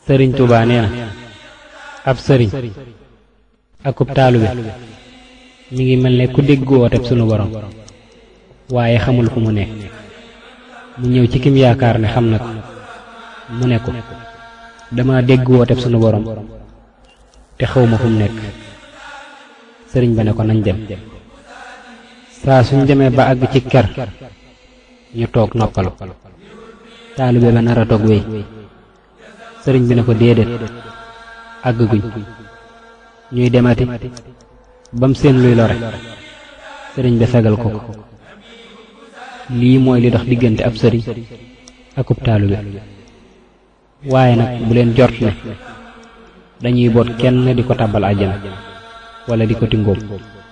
sëriñ Tuubaa nee na ab sëriñ akub taalube mi ngi mel ne ku dégg wooteb sunu borom waaye xamul fu mu nekk mu ñëw ci kim yaakaar ne xam na ko mu ne ko dama dégg wooteb sunu borom te xawma fu mu nekk sëriñ ba ne ko nañ dem saa suñ demee ba àgg ci ker ñu toog noppalu taalibe ba nar a toog wéy sëriñ bi ne ko déedéet àgg guñ ñuy demati bam seen luy lore sëriñ bi fegal ko ko lii mooy li dox diggante ab sëriñ akub taalibe waaye nag bu leen jort ne dañuy boot kenn di ko tàbbal àjjana wala di ko tingoom